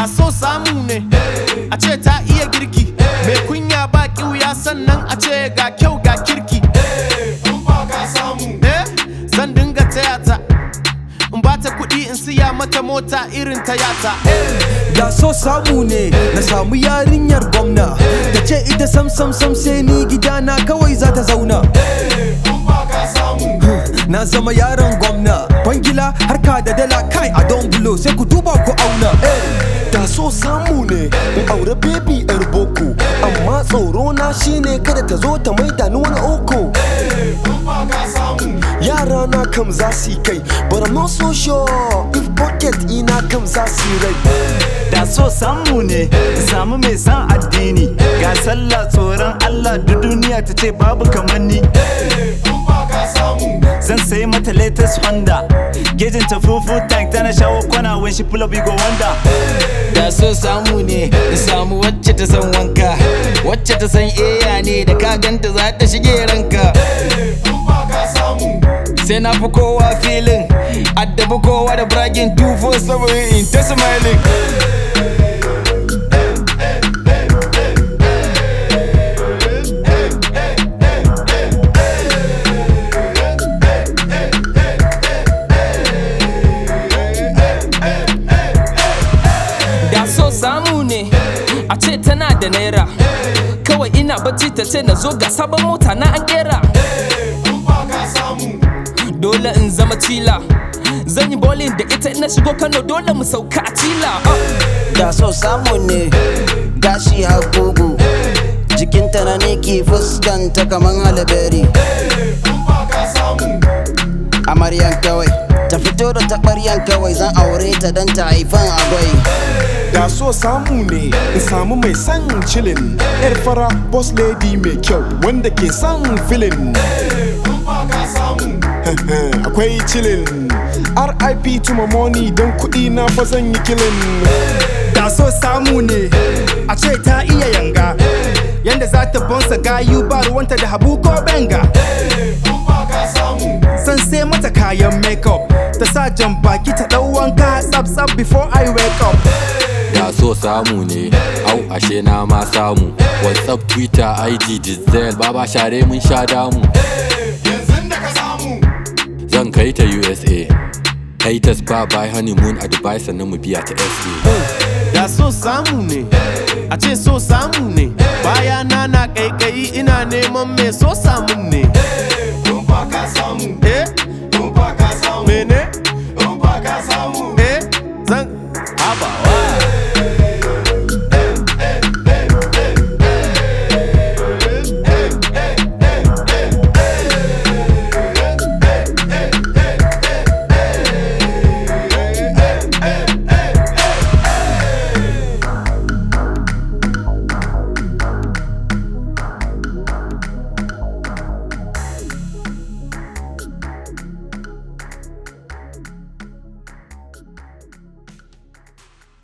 da so samu ne a ce ta iya girki mai kunya ba kiwuya sannan a ce ga kyau ga kirki eh zan dinga taya ta in ba ta kuɗi in siya mata mota irin ta yata da so samu ne na samu yarinyar gwamna ta ce ita sam sam sam sai ni gidana kawai za ta zauna na zama yaron gwamna kwangila harka da dala kai a don bulo sai ku duba ku auna da so samu ne in aure baby yar boko amma tsoro na shine kada ta zo ta maida ni wani oko yara na kam za su yi kai but I'm not so sure if pocket ina kam za su yi rai da so samu ne in samu mai san addini ga sallah tsoron Allah duk duniya ta ce babu kamar ni zan sayi mata latest Honda gejin ta fufu tank tana shawo kwana when she pull up you go wonder da so samu ne in samu wacce ta san wanka wacce ta san eya ne da ka ganta za ta shige ranka sai na fi kowa filin addabi kowa da bragging 247 in ta smiling da so samu ne a ce tana da naira kawai ina bacci ta ce na zo ga sabon mota na an kera dole in zama cila zan yi bowling da ita ina shigo kano dole mu sauka a cila ah. da so samu ne gashi har kugu jikinta na ne ke fuskanta kaman halaberi amaryan kawai ta fito da taɓaryan kawai zan aure ta don ta haifan agwai da so samu ne in samu mai son chillin yar fara boss lady mai kyau wanda ke son filin akwai chillin rip to my money don kuɗi na fa zan yi kilin da so samu ne a ce ta iya yanga yanda za ta bonsa gayu ba ruwanta da habu ko benga san sai mata kayan makeup ta sa jan baki ta ɗau wanka tsab tsab before I wake up da so samu ne au ashe na ma samu whatsapp twitter ig diesel baba share mun sha damu zan kai ta usa haters ba by honeymoon a dubai sannan mu biya ta sa da so samu ne a ce so samu ne baya na na kaikayi ina neman mai so samun ne eh